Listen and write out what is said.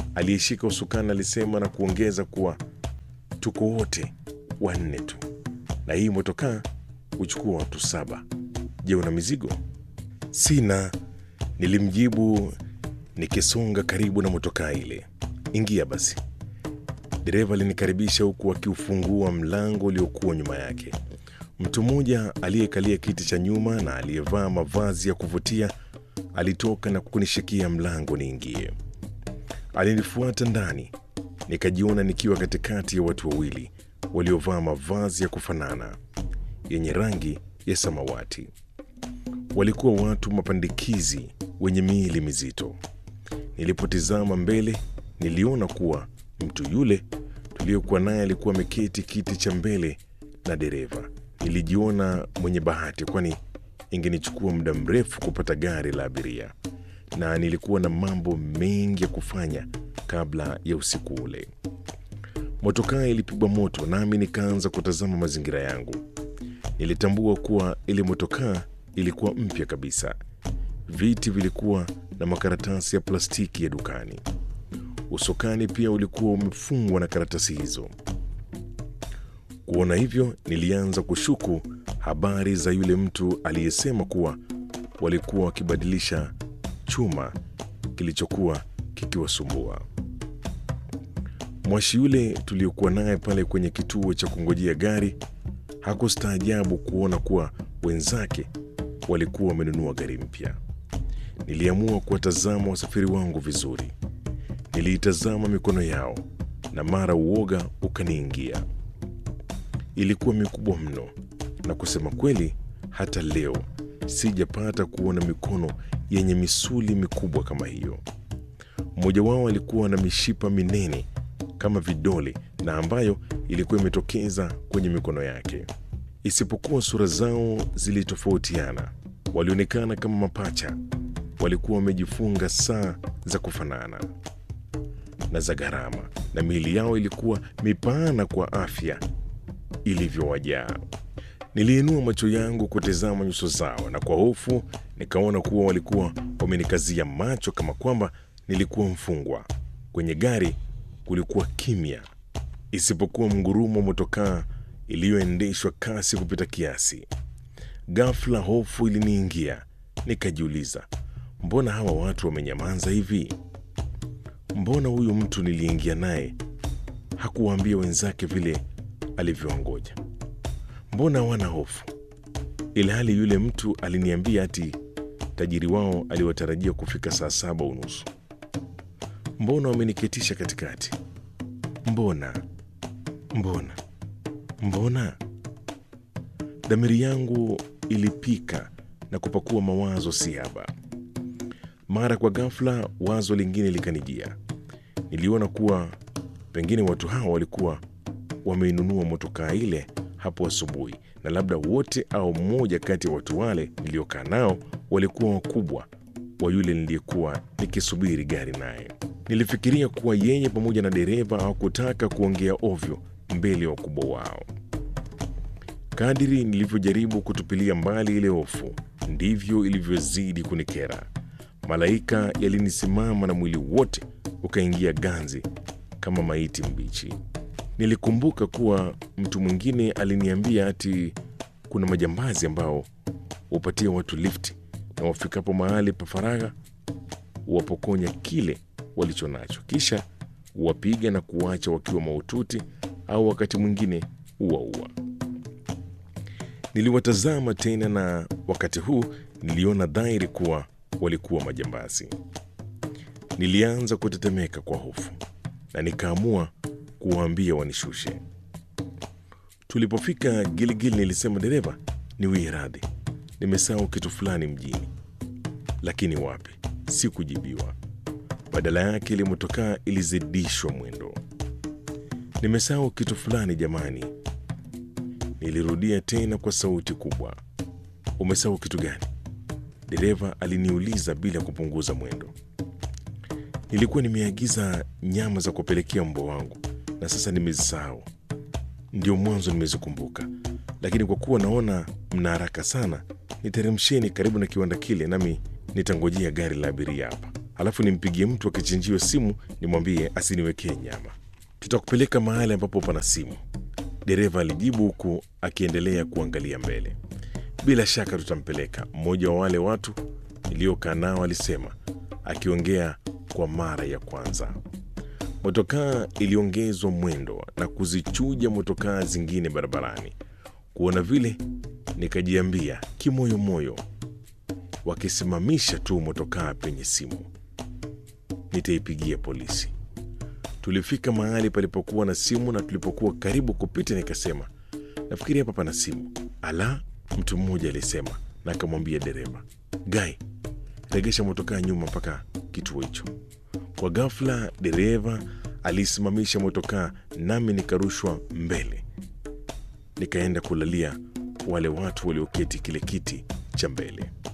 aliyeshika usukani alisema na kuongeza kuwa tuko wote wanne tu, na hii motokaa huchukua watu saba. Je, una mizigo? Sina, nilimjibu nikisonga karibu na motokaa ile. Ingia basi. Dereva alinikaribisha huku akiufungua mlango uliokuwa nyuma yake. Mtu mmoja aliyekalia kiti cha nyuma na aliyevaa mavazi ya kuvutia alitoka na kunishikia mlango niingie. Alinifuata ndani, nikajiona nikiwa katikati ya watu wawili waliovaa mavazi ya kufanana yenye rangi ya samawati. Walikuwa watu mapandikizi wenye miili mizito. Nilipotizama mbele, niliona kuwa mtu yule tuliyokuwa naye alikuwa ameketi kiti cha mbele na dereva. Nilijiona mwenye bahati, kwani ingenichukua muda mrefu kupata gari la abiria, na nilikuwa na mambo mengi ya kufanya kabla ya usiku ule. Motokaa ilipigwa moto, nami nikaanza kutazama mazingira yangu. Nilitambua kuwa ile motokaa ilikuwa mpya kabisa. Viti vilikuwa na makaratasi ya plastiki ya dukani. Usukani pia ulikuwa umefungwa na karatasi hizo. Kuona hivyo, nilianza kushuku habari za yule mtu aliyesema kuwa walikuwa wakibadilisha chuma kilichokuwa kikiwasumbua. Mwashi yule tuliokuwa naye pale kwenye kituo cha kungojea gari hakustaajabu kuona kuwa wenzake walikuwa wamenunua gari mpya. Niliamua kuwatazama wasafiri wangu vizuri. Niliitazama mikono yao na mara uoga ukaniingia. Ilikuwa mikubwa mno, na kusema kweli, hata leo sijapata kuona mikono yenye misuli mikubwa kama hiyo. Mmoja wao alikuwa na mishipa minene kama vidole na ambayo ilikuwa imetokeza kwenye mikono yake. Isipokuwa sura zao zilitofautiana, walionekana kama mapacha. Walikuwa wamejifunga saa za kufanana na za gharama, na miili yao ilikuwa mipana kwa afya ilivyowajaa. Niliinua macho yangu kutazama nyuso zao, na kwa hofu nikaona kuwa walikuwa wamenikazia macho kama kwamba nilikuwa mfungwa. Kwenye gari kulikuwa kimya, isipokuwa mgurumo wa motokaa iliyoendeshwa kasi kupita kiasi. Ghafla hofu iliniingia, nikajiuliza, mbona hawa watu wamenyamaza hivi? Mbona huyu mtu niliingia naye hakuwaambia wenzake vile alivyoongoja? Mbona hawana hofu, ilhali yule mtu aliniambia ati tajiri wao aliwatarajia kufika saa saba unusu? Mbona wameniketisha katikati? Mbona, mbona, mbona? Dhamiri yangu ilipika na kupakua mawazo siaba. Mara kwa ghafla, wazo lingine likanijia. Niliona kuwa pengine watu hawa walikuwa wameinunua motokaa ile hapo asubuhi, na labda wote au mmoja kati ya watu wale niliokaa nao walikuwa wakubwa wa yule niliyekuwa nikisubiri gari naye. Nilifikiria kuwa yeye pamoja na dereva hawakutaka kuongea ovyo mbele ya wakubwa wao. Kadiri nilivyojaribu kutupilia mbali ile hofu, ndivyo ilivyozidi kunikera. Malaika yalinisimama na mwili wote ukaingia ganzi kama maiti mbichi. Nilikumbuka kuwa mtu mwingine aliniambia ati kuna majambazi ambao hupatia watu lifti na wafikapo mahali pa faragha huwapokonya kile walicho nacho, kisha huwapiga na kuwacha wakiwa mahututi au wakati mwingine huwaua. Niliwatazama tena, na wakati huu niliona dhahiri kuwa walikuwa majambazi. Nilianza kutetemeka kwa hofu na nikaamua kuwaambia wanishushe. Tulipofika Giligili, nilisema dereva, niwie radhi, nimesahau kitu fulani mjini. Lakini wapi, sikujibiwa. Badala yake ile motokaa ilizidishwa mwendo. Nimesahau kitu fulani jamani, nilirudia tena kwa sauti kubwa. Umesahau kitu gani? Dereva aliniuliza bila kupunguza mwendo. Nilikuwa nimeagiza nyama za kupelekea mbwa wangu na sasa nimezisahau. Ndio mwanzo nimezikumbuka, lakini kwa kuwa naona mna haraka sana, niteremsheni karibu na kiwanda kile, nami nitangojea gari la abiria hapa. halafu nimpigie mtu akichinjiwa simu nimwambie asiniwekee nyama. Tutakupeleka mahali ambapo pana simu, dereva alijibu huku akiendelea kuangalia mbele. Bila shaka tutampeleka, mmoja wa wale watu niliokaa nao alisema, akiongea kwa mara ya kwanza. Motokaa iliongezwa mwendo na kuzichuja motokaa zingine barabarani. Kuona vile, nikajiambia kimoyomoyo, wakisimamisha tu motokaa penye simu, nitaipigia polisi. Tulifika mahali palipokuwa na simu, na tulipokuwa karibu kupita, nikasema nafikiri hapa pana simu. Ala, mtu mmoja alisema, na akamwambia dereva, Gai, regesha motokaa nyuma mpaka kituo hicho. Kwa ghafla, dereva alisimamisha motokaa, nami nikarushwa mbele, nikaenda kulalia wale watu walioketi kile kiti cha mbele.